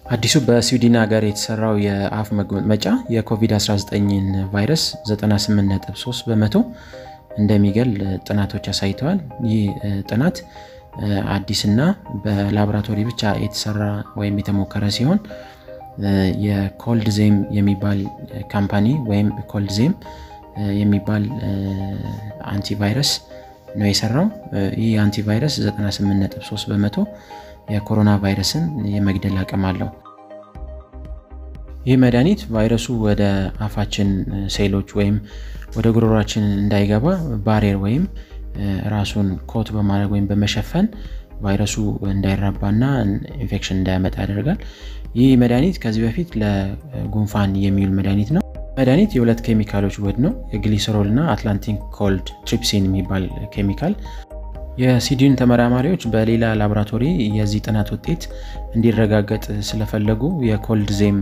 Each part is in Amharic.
አዲሱ በስዊድን ሀገር የተሰራው የአፍ መግመጫ የኮቪድ-19ን ቫይረስ 98.3 በመቶ እንደሚገል ጥናቶች አሳይተዋል። ይህ ጥናት አዲስና በላቦራቶሪ ብቻ የተሰራ ወይም የተሞከረ ሲሆን የኮልድ ዜም የሚባል ካምፓኒ ወይም ኮልድ ዜም የሚባል አንቲቫይረስ ነው የሰራው። ይህ አንቲቫይረስ 98.3 በመቶ የኮሮና ቫይረስን የመግደል አቅም አለው። ይህ መድኃኒት ቫይረሱ ወደ አፋችን ሴሎች ወይም ወደ ጉሮሯችን እንዳይገባ ባሬር ወይም ራሱን ኮት በማድረግ ወይም በመሸፈን ቫይረሱ እንዳይራባና ኢንፌክሽን እንዳያመጣ ያደርጋል። ይህ መድኃኒት ከዚህ በፊት ለጉንፋን የሚውል መድኃኒት ነው። መድኃኒት የሁለት ኬሚካሎች ውህድ ነው። የግሊሰሮል እና አትላንቲክ ኮልድ ትሪፕሲን የሚባል ኬሚካል የስዊድን ተመራማሪዎች በሌላ ላቦራቶሪ የዚህ ጥናት ውጤት እንዲረጋገጥ ስለፈለጉ የኮልድ ዜም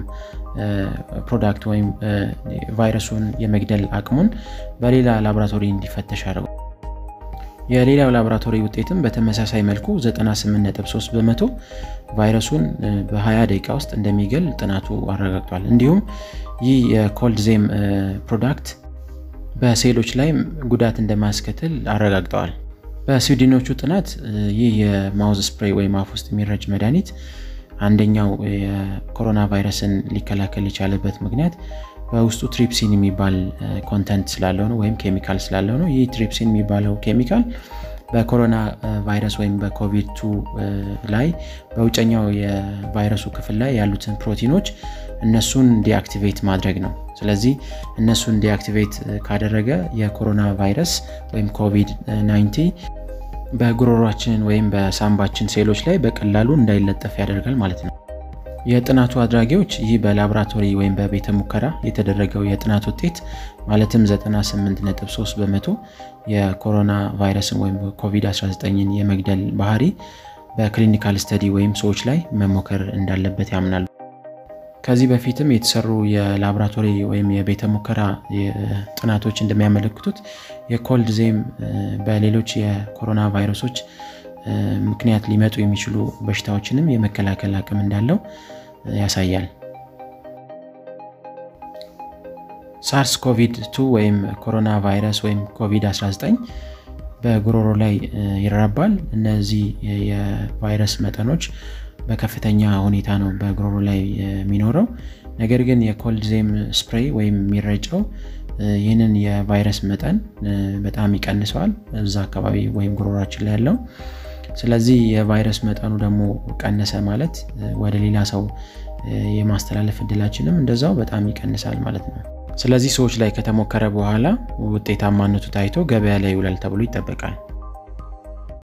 ፕሮዳክት ወይም ቫይረሱን የመግደል አቅሙን በሌላ ላቦራቶሪ እንዲፈተሽ አድርገው የሌላው ላቦራቶሪ ውጤትም በተመሳሳይ መልኩ 98.3 በመቶ ቫይረሱን በ20 ደቂቃ ውስጥ እንደሚገል ጥናቱ አረጋግጧል። እንዲሁም ይህ የኮልድ ዜም ፕሮዳክት በሴሎች ላይ ጉዳት እንደማያስከትል አረጋግጠዋል። በስዊድኖቹ ጥናት ይህ የማውዝ ስፕሬይ ወይም አፍ ውስጥ የሚረጭ መድኃኒት አንደኛው የኮሮና ቫይረስን ሊከላከል የቻለበት ምክንያት በውስጡ ትሪፕሲን የሚባል ኮንተንት ስላለው ነው ወይም ኬሚካል ስላለው ነው። ይህ ትሪፕሲን የሚባለው ኬሚካል በኮሮና ቫይረስ ወይም በኮቪድ ቱ ላይ በውጨኛው የቫይረሱ ክፍል ላይ ያሉትን ፕሮቲኖች እነሱን ዲአክቲቬት ማድረግ ነው። ስለዚህ እነሱን ዲአክቲቬት ካደረገ የኮሮና ቫይረስ ወይም ኮቪድ 19 በጉሮሯችን ወይም በሳምባችን ሴሎች ላይ በቀላሉ እንዳይለጠፍ ያደርጋል ማለት ነው። የጥናቱ አድራጊዎች ይህ በላቦራቶሪ ወይም በቤተ ሙከራ የተደረገው የጥናት ውጤት ማለትም 98.3 በመቶ የኮሮና ቫይረስን ወይም ኮቪድ-19ን የመግደል ባህሪ በክሊኒካል ስተዲ ወይም ሰዎች ላይ መሞከር እንዳለበት ያምናሉ። ከዚህ በፊትም የተሰሩ የላቦራቶሪ ወይም የቤተ ሙከራ ጥናቶች እንደሚያመለክቱት የኮልድ ዜም በሌሎች የኮሮና ቫይረሶች ምክንያት ሊመጡ የሚችሉ በሽታዎችንም የመከላከል አቅም እንዳለው ያሳያል። ሳርስ ኮቪድ 2 ወይም ኮሮና ቫይረስ ወይም ኮቪድ-19 በጉሮሮ ላይ ይራባል። እነዚህ የቫይረስ መጠኖች በከፍተኛ ሁኔታ ነው በጉሮሮ ላይ የሚኖረው። ነገር ግን የኮልድ ዜም ስፕሬይ ወይም የሚረጨው ይህንን የቫይረስ መጠን በጣም ይቀንሰዋል እዛ አካባቢ ወይም ጉሮሯችን ላይ ያለው። ስለዚህ የቫይረስ መጠኑ ደግሞ ቀነሰ ማለት ወደ ሌላ ሰው የማስተላለፍ እድላችንም እንደዛው በጣም ይቀንሳል ማለት ነው። ስለዚህ ሰዎች ላይ ከተሞከረ በኋላ ውጤታማነቱ ታይቶ ገበያ ላይ ይውላል ተብሎ ይጠበቃል።